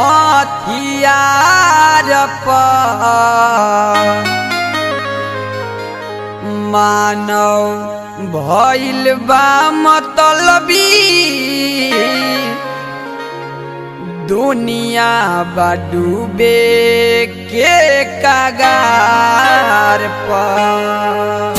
हथियार पर मानव भइल बा मतलबी दुनिया बा डूबे के कगार पर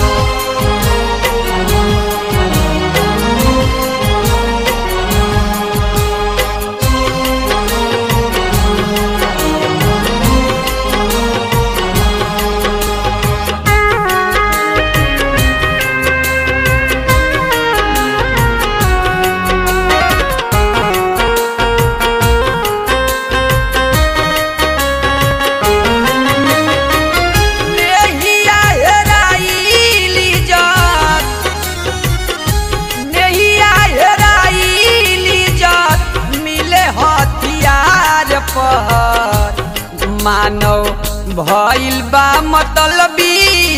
नेहिया हेराइली जात नेहिया हेराइली जात मिले हथियार पर मानव भइल बा मतलबी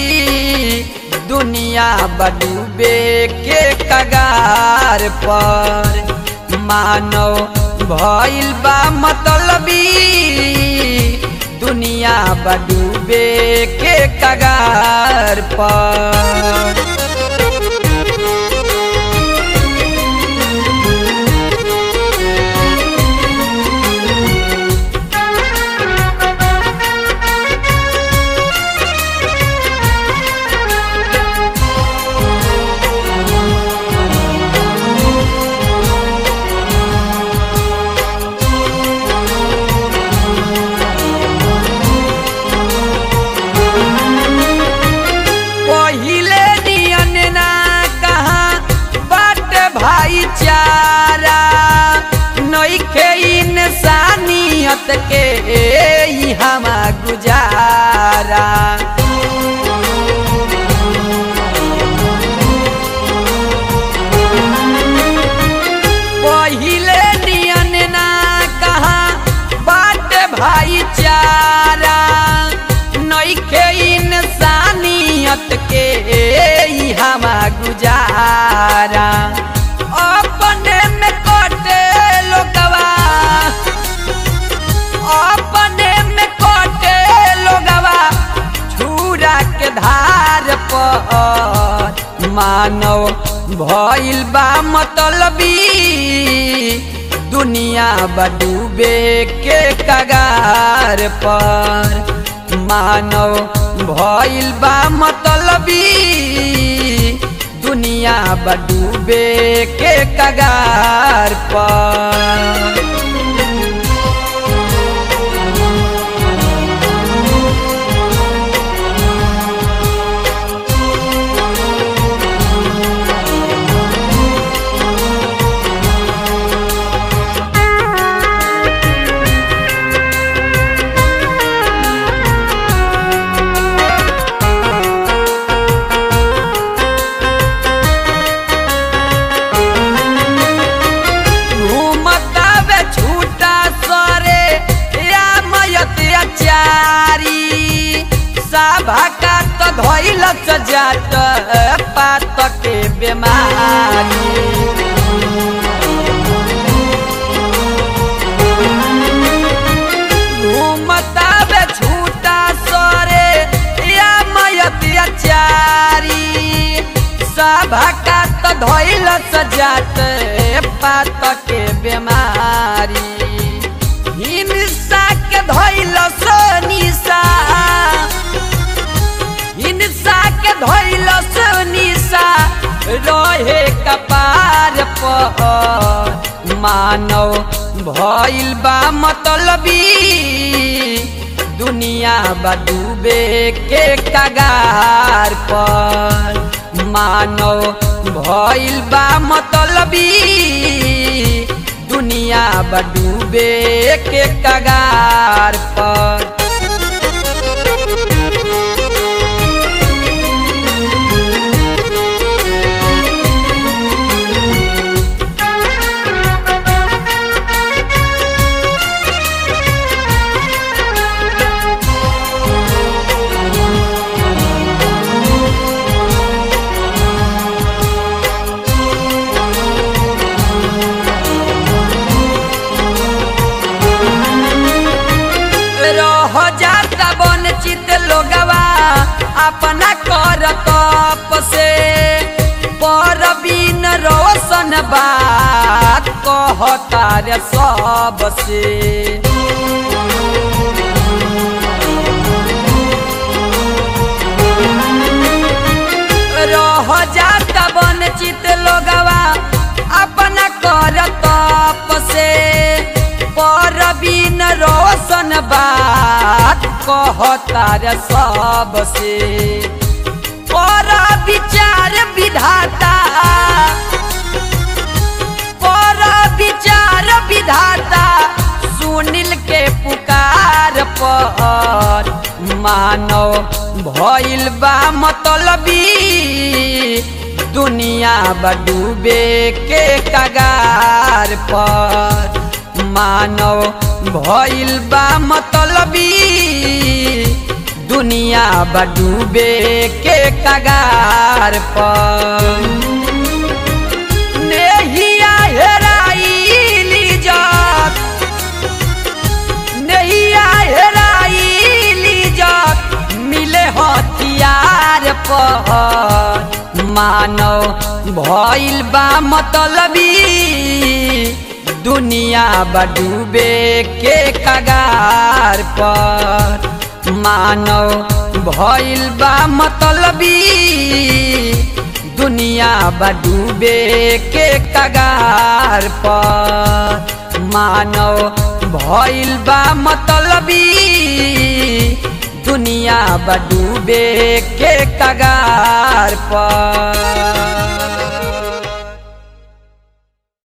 दुनिया बडूबे के कगार पर मानव भइल बा मतलबी दुनिया बडूबे के कगार पर पहिले नियन ना कहा बाट भाईचारा नइखे इंसानियत के ई हमा गुजारा पहिले नियन ना कहा बाट भाईचारा नइखे इंसानियत के ई हमा गुजारा अपने में कटे लोगवा अपने में कटे लोगवा छुरा के धार पर मानव भइल बा मतलबी दुनिया बडूबे के कगार पर मानव भइल बा मतलबी दुनिया बडूबे के कगार पर घूमतावे छूटा सरे या मयत अचारी साभा का तो धइल जात पात के बेमारी घूमतावे छूटा सरे या मयत अचारी सभा का तो धइल सजात पात के बेमारी हिंसा के धइल निशा हिंसा के धइल निशा रहे कपार पर मानव भइल बा मतलबी दुनिया बडूबे के कगार पर मानव भइल बा मतलबी दुनिया बडूबे के कगार पर जाता वंचित लोगवा अपना कर तप से पर बिन रोशन बात कहता रे सबसे रह जाता वंचित लोगवा अपना कर तप से पर बिन रोशन बात कहता रे सबसे पर विचार विधाता पर विचार विधाता सुनील के पुकार पर मानव भइल बा मतलबी दुनिया बडूबे के कगार पर मानव भइल बा मतलबी दुनिया बडूबे के कगार पर नेहिया हेराइली जात नैया हेराइली जात मिले हथियार पर मानव भइल बा मतलबी दुनिया बडूबे के कगार पर मानव भइल बा मतलबी दुनिया बडूबे के कगार पर मानव भइल बा मतलबी दुनिया बडूबे के कगार पर